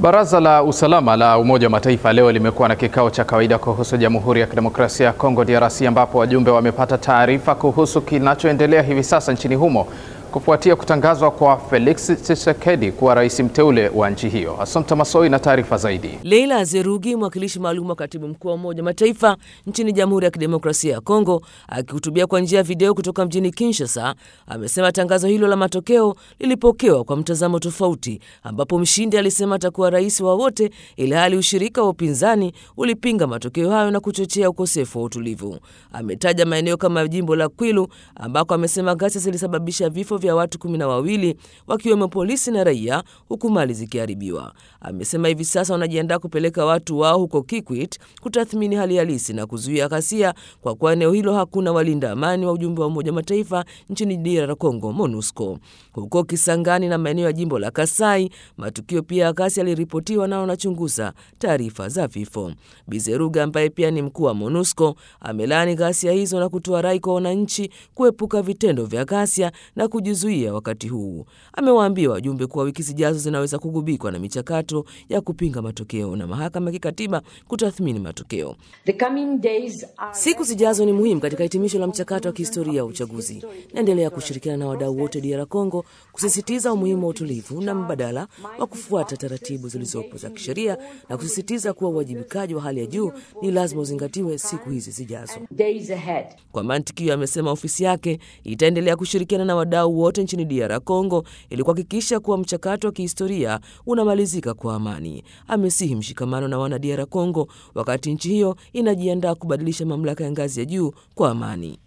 Baraza la Usalama la Umoja wa Mataifa leo limekuwa na kikao cha kawaida kuhusu Jamhuri ya Kidemokrasia ya Kongo DRC, ambapo wajumbe wamepata taarifa kuhusu kinachoendelea hivi sasa nchini humo kufuatia kutangazwa kwa Felix Tshisekedi kuwa rais mteule wa nchi hiyo. Assumpta Massoi na taarifa zaidi. Leila Azerugi, mwakilishi maalum wa katibu mkuu wa Umoja wa Mataifa nchini Jamhuri ya Kidemokrasia ya Kongo, akihutubia kwa njia ya video kutoka mjini Kinshasa, amesema tangazo hilo la matokeo lilipokewa kwa mtazamo tofauti, ambapo mshindi alisema atakuwa rais wa wote, ili hali ushirika wa upinzani ulipinga matokeo hayo na kuchochea ukosefu wa utulivu. Ametaja maeneo kama jimbo la Kwilu ambako amesema ghasia zilisababisha vifo vya watu kumi na wawili wakiwemo polisi na raia, huku mali zikiharibiwa. Amesema hivi sasa wanajiandaa kupeleka watu wao huko Kikwit kutathmini hali halisi na kuzuia ghasia, kwa kuwa eneo hilo hakuna walinda amani wa ujumbe wa Umoja wa Mataifa nchini DR Congo, MONUSCO. Huko Kisangani na maeneo ya jimbo la Kasai, matukio pia ya ghasia yaliripotiwa na wanachunguza taarifa za vifo. Bizeruga ambaye pia ni mkuu wa MONUSCO amelaani ghasia hizo na kutoa rai kwa wananchi kuepuka vitendo vya ghasia na kujizuia wakati huu. Amewaambia wajumbe kuwa wiki zijazo zinaweza kugubikwa na michakato ya kupinga matokeo na mahakama ya kikatiba kutathmini matokeo. Siku zijazo ni muhimu katika hitimisho la mchakato wa kihistoria wa uchaguzi. Naendelea kushirikiana na wadau wote DR Congo kusisitiza umuhimu wa utulivu na mbadala wa kufuata taratibu zilizopo za kisheria na kusisitiza kuwa uwajibikaji wa hali ya juu ni lazima uzingatiwe siku hizi zijazo. Kwa mantiki hiyo, amesema ofisi yake itaendelea kushirikiana na wadau wote nchini DR Congo ili kuhakikisha kuwa mchakato wa kihistoria unamalizika kwa amani. Amesihi mshikamano na wana DR Congo wakati nchi hiyo inajiandaa kubadilisha mamlaka ya ngazi ya juu kwa amani.